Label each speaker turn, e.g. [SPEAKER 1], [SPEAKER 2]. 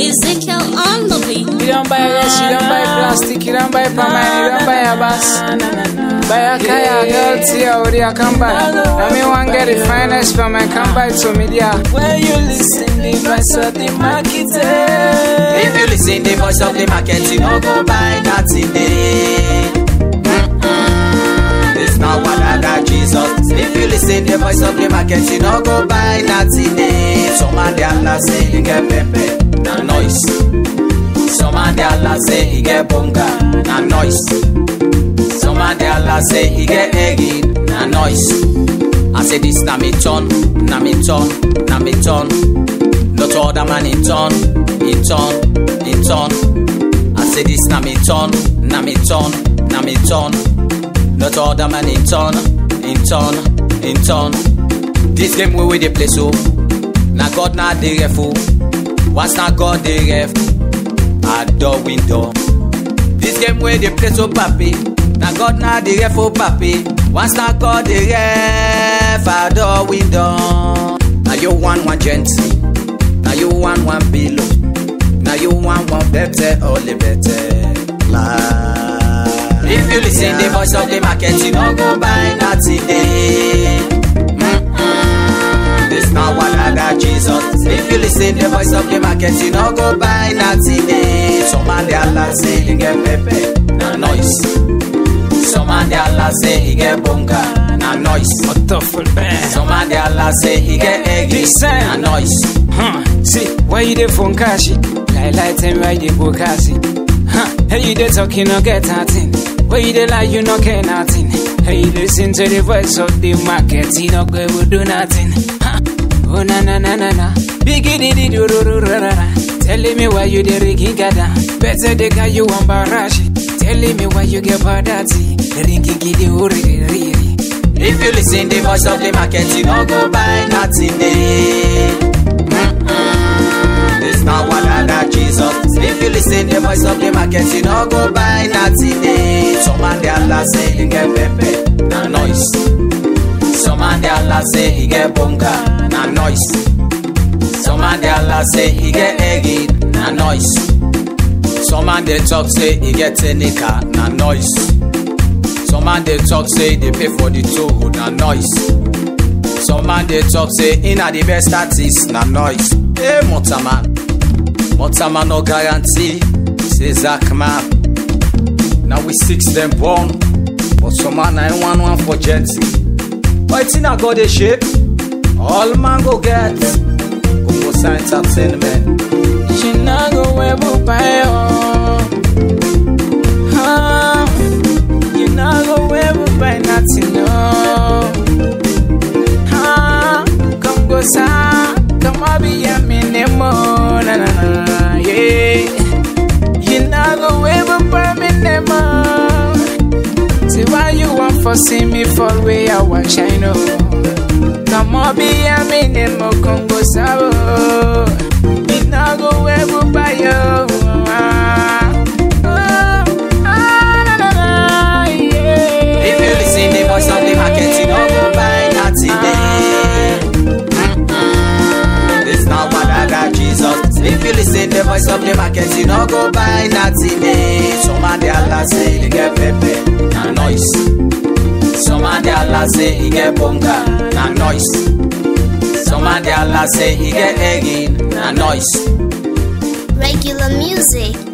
[SPEAKER 1] Ezekiel on the beat.
[SPEAKER 2] You don't buy less, you don't buy plastic, you don't buy permanent, you don't buy a bus. Buy a kaya, girl, tia, or I come buy. I mean, one get the finest from my come buy to media.
[SPEAKER 3] When you listen the voice of the market,
[SPEAKER 4] If you listen the voice of the market, you no go buy nothing day. Mm-mm. This not what I got Jesus. If you listen the voice of the market, you no go buy nothing day. Some man they Allah say he get pepe, na noise. Some man they Allah say he get bonga, na noise. Some man they Allah say he get eggy, na noise. I say this na me turn, na me turn, na me turn. Not other man in turn, in turn, in turn. I say this na me turn, na me turn, na me turn. Not other man in turn, in turn, in turn. This game we we dey play so. Na God na the ref o. Once na God the ref, I door window. This game wey dey play so papi, na God na the ref o papi. Once na God the ref, I door window. Na you want one gentle, na you want one below, na you want one better, only better. La. If you listen the voice of the market, you no go buy nothing day. Mm-mm. This not what I got Jesus. If you listen the voice of the market, you no go buy nothing day. Some man they Allah say he get pepe, na noise. Some man they Allah say he get bonga, na noise.
[SPEAKER 2] Thoughtful band.
[SPEAKER 4] Some man they Allah say he get eggy,
[SPEAKER 2] Listen.
[SPEAKER 4] na noise.
[SPEAKER 2] Huh, see, why you dey phone cash? Lie, lie, tell me why you dey go cash? Huh, hey, you dey talk, you no get nothing. Why you dey lie, you no care nothing. Hey, you listen to the voice of the market, you no go able do nothing. Huh, oh na na na na na, biggie di di do do do ra ra ra. Telling me why you dey ringy gada, better the guy you want barashi. Telling me why you get badati, ringy gidi uri ri ri.
[SPEAKER 4] If you listen the voice of the market, you no go buy nothing day. Mm-mm. This not what I got Jesus. If you listen the voice of the market, you no go buy nothing day. Some man they Allah say he get pepe, na noise. Some man they Allah say he get bonga, na noise. Some man they Allah say he get eggy, na noise. Some man they talk say he get tenica, na noise. Some man they talk say they pay for the toll, na noise. Some man they talk say inna the best artist, na noise. Hey, Motaman, Motaman no guarantee. Say Zach man, now we six them born, but some man I one one for gentle. But it's inna God they shape, all man go get. Go for entertainment.
[SPEAKER 2] She not go ever buy oh. Huh? You not go ever buy nothing no. Huh? Come go sa, come on be a minute more, na na na, yeah. You not go ever buy me no more. See why you want for see me fall way I want shine oh. Come on be a minute more, come go sa oh. You not go ever buy you.
[SPEAKER 4] If you listen the voice of the market, you no go buy nothing day. Mm-mm. This not what I got Jesus. If you listen the voice of the market, you no go buy nothing day. Some man they Allah say he get pepe, na noise. Some man they Allah say he get bonga, na noise. Some man they Allah say he get eggy, na noise.
[SPEAKER 1] Regular music.